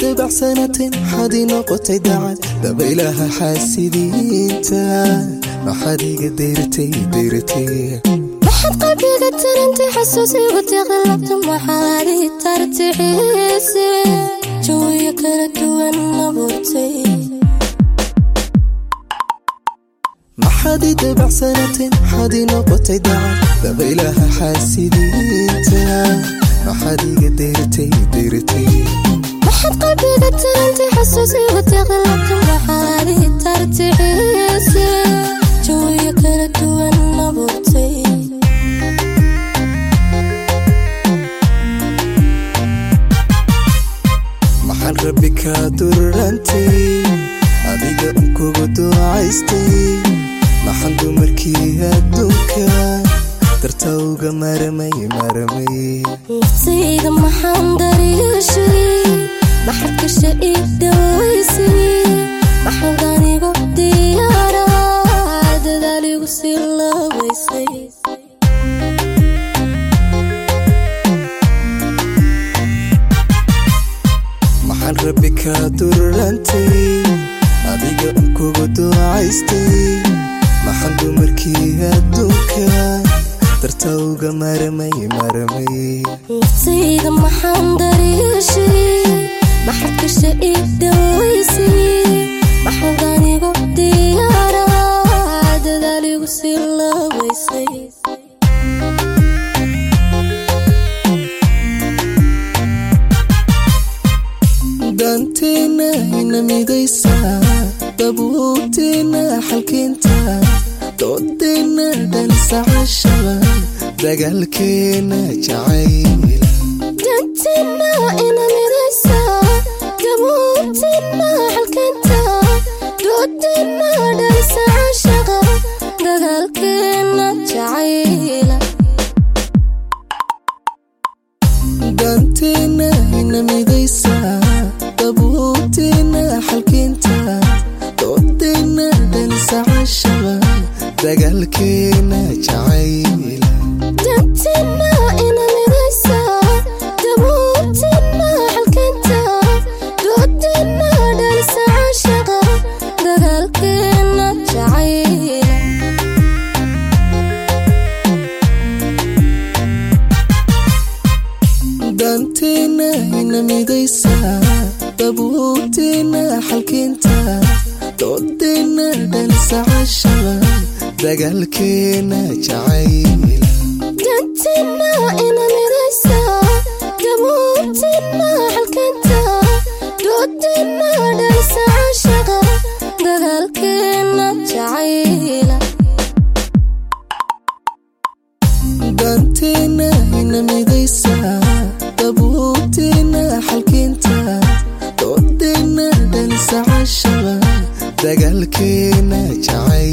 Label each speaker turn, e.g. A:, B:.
A: dabacsanatin maxaad ii noqotay dacad dabaylaha xaasidiinta maxaad iga dayratay dayratay
B: maxaad qalbiga tarantay xasuusigu tiqilabta maxaad ii tartixiise jawiyo kala duwan abuurtay
A: maxaad ii dabacsanatin maxaad ii noqotay dacad dabaylaha xaasidiinta maxaad iga dayratay dayratay
B: maxaad qalbiga tarantay xasuusigu tiqilabta maxaad ii tartixiise jawiyo kala duwan abuurtay
A: maxaan rabbi kaa durrantay adiga unkugu ducaystay maxaan dumarkii adduunka darta uga maramay maramay
B: naftayda maxaan daryeeshay maxaad gasha ii dhawaysay maxaad anigu diyaara dadaal igu sii laabaysay
A: maxaan rabbi kaa durrantay adiga unkugu ducaystay maxaan dumarkii adduunka darta uga maramay maramay
B: naftayda maxaan daryeeshay maxaad gasha ii dhawaysay maxaad anigu diyaara dadaal igu sii laabaysay
A: daanteenna ina midaysa dabuubteenna xalkeenta doodeenna dhansacashaba dagaalkeenna jacayla
B: dantina ina midaysa dabuubtina xalkeenta doodina dhalisa cashaqa dagaalkeena jacayla
A: daanteenna ina midaysa dabuubteenna xalkeenta doodeenna dhansacashaba dagaalkeenna jacayla
B: dantina ina midaysa dabuubtina xalkeenta doodina dhalisa cashaqa dagaalkeena jacayla
A: daanteenna ina midaysa dabuubteenna xalkeenta doodeenna dhansacashaba dagaalkeenna jacayla
B: dantina ina midaysa dabuubtina xalkeenta doodina dhalisa cashaqa dagaalkeena jacayla
A: daanteenna ina midaysa dabuubteenna xalkeenta doodeenna dhansacashaba dagaalkeenna jacayla